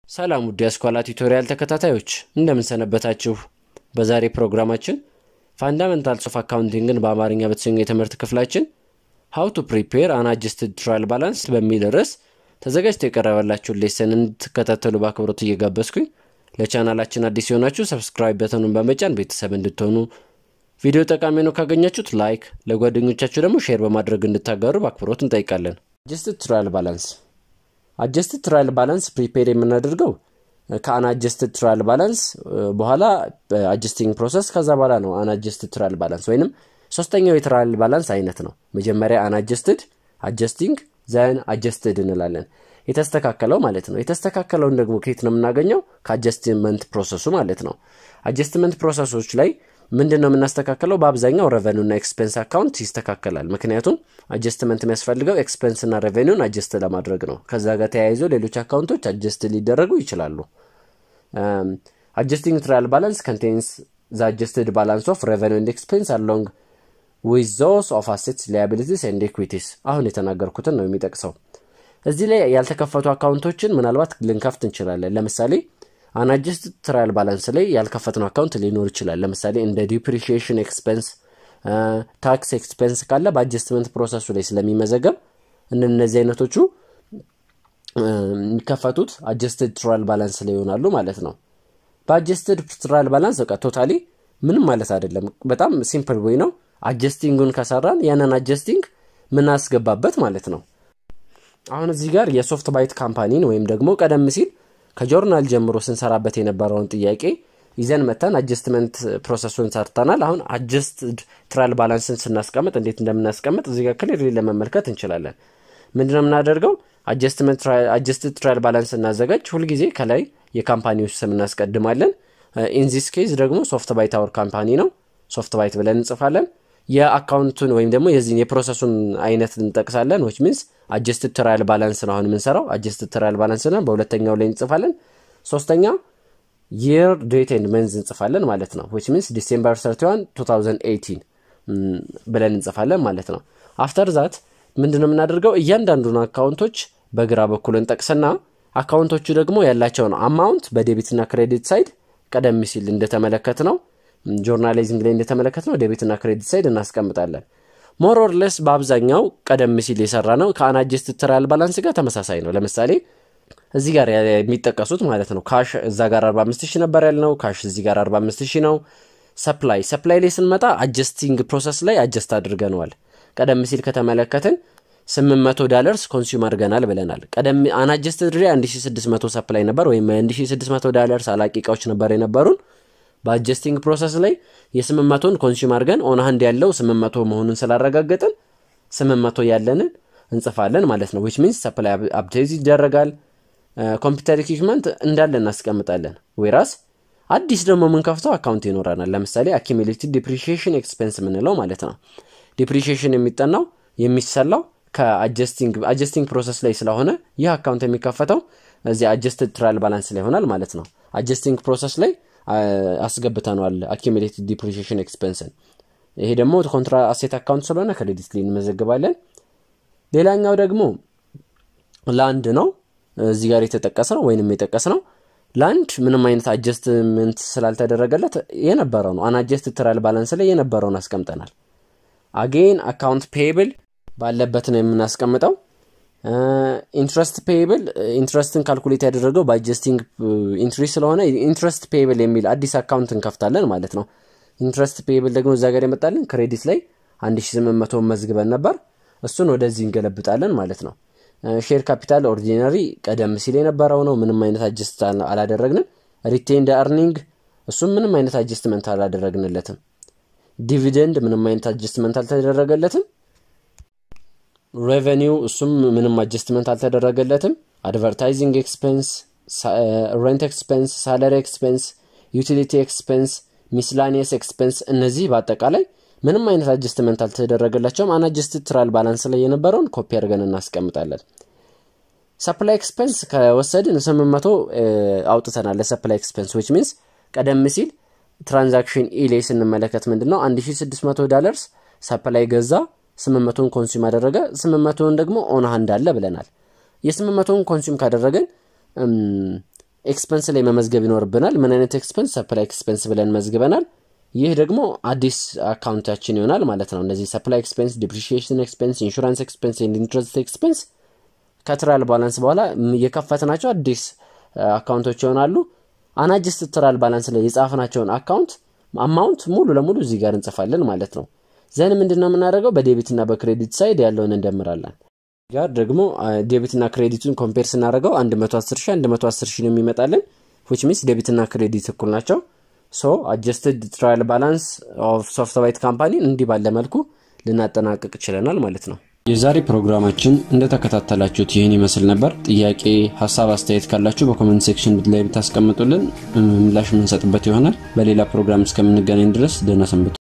ሰላም ውድ የአስኳላ ቱቶሪያል ተከታታዮች እንደምን ሰነበታችሁ? በዛሬ ፕሮግራማችን ፋንዳሜንታልስ ኦፍ አካውንቲንግን በአማርኛ በተሰኘው የትምህርት ክፍላችን ሀው ቱ ፕሪፔር አን አጀስትድ ትራያል ባላንስ በሚል ርዕስ ተዘጋጅቶ የቀረበላችሁን ሌሰን እንድትከታተሉ በአክብሮት እየጋበዝኩኝ ለቻናላችን አዲስ የሆናችሁ ሰብስክራይብ በተኑን በመጫን ቤተሰብ እንድትሆኑ ቪዲዮ ጠቃሚ ነው ካገኛችሁት ላይክ፣ ለጓደኞቻችሁ ደግሞ ሼር በማድረግ እንድታጋሩ በአክብሮት እንጠይቃለን። አጀስትድ ትራያል ባላንስ አጀስትድ ትራያል ባላንስ ፕሪፔር የምናደርገው ከአን አጀስትድ ትራያል ባላንስ በኋላ አጀስቲንግ ፕሮሰስ ከዛ በኋላ ነው። አን አጀስትድ ትራያል ባላንስ ወይንም ሶስተኛው የትራያል ባላንስ አይነት ነው። መጀመሪያ አን አጀስትድ፣ አጀስቲንግ ዘን አጀስትድ እንላለን። የተስተካከለው ማለት ነው። የተስተካከለውን ደግሞ ከየት ነው የምናገኘው? ከአጀስትመንት ፕሮሰሱ ማለት ነው። አጀስትመንት ፕሮሰሶች ላይ ምንድን ነው የምናስተካከለው? በአብዛኛው ረቨኒው እና ኤክስፔንስ አካውንት ይስተካከላል። ምክንያቱም አጀስትመንት የሚያስፈልገው ኤክስፔንስ እና ረቨኒውን አጀስት ለማድረግ ነው። ከዛ ጋር ተያይዞ ሌሎች አካውንቶች አጀስት ሊደረጉ ይችላሉ። አጀስቲንግ ትራያል ባላንስ ኮንቴንስ ዘ አጀስትድ ባላንስ ኦፍ ረቨኒው ኤንድ ኤክስፔንስ አሎንግ ዊዝ ዞስ ኦፍ አሴትስ ሊያቢሊቲስ ኤንድ ኢኩዊቲስ። አሁን የተናገርኩትን ነው የሚጠቅሰው። እዚህ ላይ ያልተከፈቱ አካውንቶችን ምናልባት ልንከፍት እንችላለን። ለምሳሌ አናጀስትድ ትራያል ባላንስ ላይ ያልከፈትነው አካውንት ሊኖር ይችላል። ለምሳሌ እንደ ዲፕሪሺዬሽን ኤክስፔንስ፣ ታክስ ኤክስፔንስ ካለ በአጀስትመንት ፕሮሰሱ ላይ ስለሚመዘገብ እነዚህ አይነቶቹ የሚከፈቱት አጀስትድ ትራያል ባላንስ ላይ ይሆናሉ ማለት ነው። በአጀስትድ ትራያል ባላንስ በቃ ቶታሊ ምንም ማለት አይደለም። በጣም ሲምፕል ወይ ነው። አጀስቲንጉን ከሰራን ያንን አጀስቲንግ ምናስገባበት ማለት ነው። አሁን እዚህ ጋር የሶፍት ባይት ካምፓኒን ወይም ደግሞ ቀደም ሲል ከጆርናል ጀምሮ ስንሰራበት የነበረውን ጥያቄ ይዘን መተን አጀስትመንት ፕሮሰሱን ሰርተናል። አሁን አጀስትድ ትራያል ባላንስን ስናስቀምጥ እንዴት እንደምናስቀምጥ እዚህ ጋር ክሊርሊ ለመመልከት እንችላለን። ምንድነው የምናደርገው? አጀስትድ ትራያል ባላንስ እናዘጋጅ። ሁልጊዜ ከላይ የካምፓኒዎች ስም እናስቀድማለን። ኢንዚስ ኬዝ ደግሞ ሶፍት ባይት አወር ካምፓኒ ነው። ሶፍት ባይት ብለን እንጽፋለን። የአካውንቱን ወይም ደግሞ የዚህን የፕሮሰሱን አይነት እንጠቅሳለን። ዊች ሚንስ አጀስትድ ትራያል ባላንስ ነው አሁን የምንሰራው። አጀስትድ ትራያል ባላንስ ነው። በሁለተኛው ላይ እንጽፋለን። ሶስተኛ የር ዴት ኤንድ መንዝ እንጽፋለን ማለት ነው። ዊች ሚንስ ዲሴምበር 31 2018 ብለን እንጽፋለን ማለት ነው። አፍተር ዛት ምንድን ነው የምናደርገው? እያንዳንዱን አካውንቶች በግራ በኩል እንጠቅስና አካውንቶቹ ደግሞ ያላቸውን አማውንት በዴቢትና ክሬዲት ሳይድ ቀደም ሲል እንደተመለከት ነው ጆርናሊዝም ላይ እንደተመለከት ነው ዴቢትና ክሬዲት ሳይድ እናስቀምጣለን። ሞር ኦር ለስ በአብዛኛው ቀደም ሲል የሰራ ነው ከአናጀስትድ ትራያል ባላንስ ጋር ተመሳሳይ ነው። ለምሳሌ እዚህ ጋር የሚጠቀሱት ማለት ነው ካሽ እዛ ጋር 45 ሺህ ነበር ያልነው። ካሽ እዚህ ጋር 45 ሺህ ነው። ሰፕላይ ሰፕላይ ላይ ስንመጣ አጀስቲንግ ፕሮሰስ ላይ አጀስት አድርገነዋል። ቀደም ሲል ከተመለከትን 800 ዳለርስ ኮንሱም አድርገናል ብለናል። ቀደም አናጀስትድ ሪ 1600 ሰፕላይ ነበር ወይም 1600 ዳለርስ አላቂ እቃዎች ነበር የነበሩን በአጀስቲንግ ፕሮሰስ ላይ የ800ን ኮንሱም አድርገን ኦን ሃንድ ያለው 800 መሆኑን ስላረጋገጥን 800 ያለንን እንጽፋለን ማለት ነው። ዊች ሚንስ ሰፕላይ አፕዴት ይደረጋል። ኮምፒውተር ኢኩዊፕመንት እንዳለ እናስቀምጣለን። ወይራስ አዲስ ደግሞ የምንከፍተው አካውንት ይኖረናል። ለምሳሌ አኪሚሌትድ ዲፕሪሺዬሽን ኤክስፔንስ የምንለው ማለት ነው። ዲፕሪሺዬሽን የሚጠናው የሚሰላው ከአጀስቲንግ ፕሮሰስ ላይ ስለሆነ ይህ አካውንት የሚከፈተው እዚህ አጀስትድ ትራያል ባላንስ ላይ ይሆናል ማለት ነው። አጀስቲንግ ፕሮሰስ ላይ አስገብተነዋል አኪሚሌትድ ዲፕሪሺዬሽን ኤክስፔንስን። ይሄ ደግሞ ኮንትራ አሴት አካውንት ስለሆነ ክሬዲት ላይ እንመዘግባለን። ሌላኛው ደግሞ ላንድ ነው። እዚህ ጋር የተጠቀሰ ነው ወይንም የጠቀስ ነው። ላንድ ምንም አይነት አጀስትመንት ስላልተደረገለት የነበረው ነው። አናጀስትድ ትራያል ባላንስ ላይ የነበረውን አስቀምጠናል። አጌን አካውንት ፔብል ባለበት ነው የምናስቀምጠው። ኢንትረስት ፔብል ኢንትረስትን ካልኩሌት ያደረገው በአጀስቲንግ ኢንትሪ ስለሆነ ኢንትረስት ፔብል የሚል አዲስ አካውንት እንከፍታለን ማለት ነው። ኢንትረስት ፔብል ደግሞ እዛ ጋር የመጣልን ክሬዲት ላይ 1800 መዝግበን ነበር። እሱን ወደዚህ እንገለብጣለን ማለት ነው። ሼር ካፒታል ኦርዲናሪ ቀደም ሲል የነበረው ነው። ምንም አይነት አጀስት አላደረግንም። ሪቴንድ አርኒንግ እሱም ምንም አይነት አጀስትመንት አላደረግንለትም። ዲቪደንድ ምንም አይነት አጀስትመንት አልተደረገለትም። ሬቨኒው እሱም ምንም አጀስትመንት አልተደረገለትም። አድቨርታይዚንግ ኤክስፔንስ፣ ሬንት ኤክስፔንስ፣ ሳለሪ ኤክስፔንስ፣ ዩቲሊቲ ኤክስፔንስ፣ ሚስላኒየስ ኤክስፔንስ እነዚህ በአጠቃላይ ምንም አይነት አጀስትመንት አልተደረገላቸውም። አናጀስትድ ትራያል ባላንስ ላይ የነበረውን ኮፒ አድርገን እናስቀምጣለን። ሰፕላይ ኤክስፔንስ ከወሰድን 800 አውጥተናል ለሰፕላይ ኤክስፔንስ ዊች ሚንስ ቀደም ሲል ትራንዛክሽን ኢ ላይ ስንመለከት ምንድን ነው 1600 ዳለርስ ሰፕላይ ገዛ 800ን ኮንሱም አደረገ 800ን ደግሞ ኦን ሃንድ አለ ብለናል። የ800ን ኮንሱም ካደረገን ኤክስፐንስ ላይ መመዝገብ ይኖርብናል። ምን አይነት ኤክስፐንስ? ሰፕላይ ኤክስፐንስ ብለን መዝግበናል። ይህ ደግሞ አዲስ አካውንታችን ይሆናል ማለት ነው። እነዚህ ሰፕላይ ኤክስፔንስ፣ ዲፕሪሺዬሽን ኤክስፔንስ፣ ኢንሹራንስ ኤክስፔንስ፣ ኢንትረስት ኤክስፔንስ ከትራያል ባላንስ በኋላ የከፈትናቸው አዲስ አካውንቶች ይሆናሉ። አናጅስት ትራያል ባላንስ ላይ የጻፍናቸውን አካውንት አማውንት ሙሉ ለሙሉ እዚህ ጋር እንጽፋለን ማለት ነው። ዘን ምንድን ነው የምናደርገው? በዴቢትና በክሬዲት ሳይድ ያለውን እንደምራለን። ጋር ደግሞ ዴቢትና ክሬዲቱን ኮምፔር ስናደርገው 110 ሺ 110 ሺ ነው የሚመጣልን ዊች ሚንስ ዴቢትና ክሬዲት እኩል ናቸው። ሶ አጀስትድ ትራያል ባላንስ ኦፍ ሶፍትዋይት ካምፓኒን እንዲህ ባለ መልኩ ልናጠናቀቅ ችለናል ማለት ነው። የዛሬ ፕሮግራማችን እንደተከታተላችሁት ይህን ይመስል ነበር። ጥያቄ፣ ሀሳብ፣ አስተያየት ካላችሁ በኮመንት ሴክሽን ላይ ብታስቀምጡልን ምላሽ የምንሰጥበት ይሆናል። በሌላ ፕሮግራም እስከምንገናኝ ድረስ ደህና ሰንብቱ።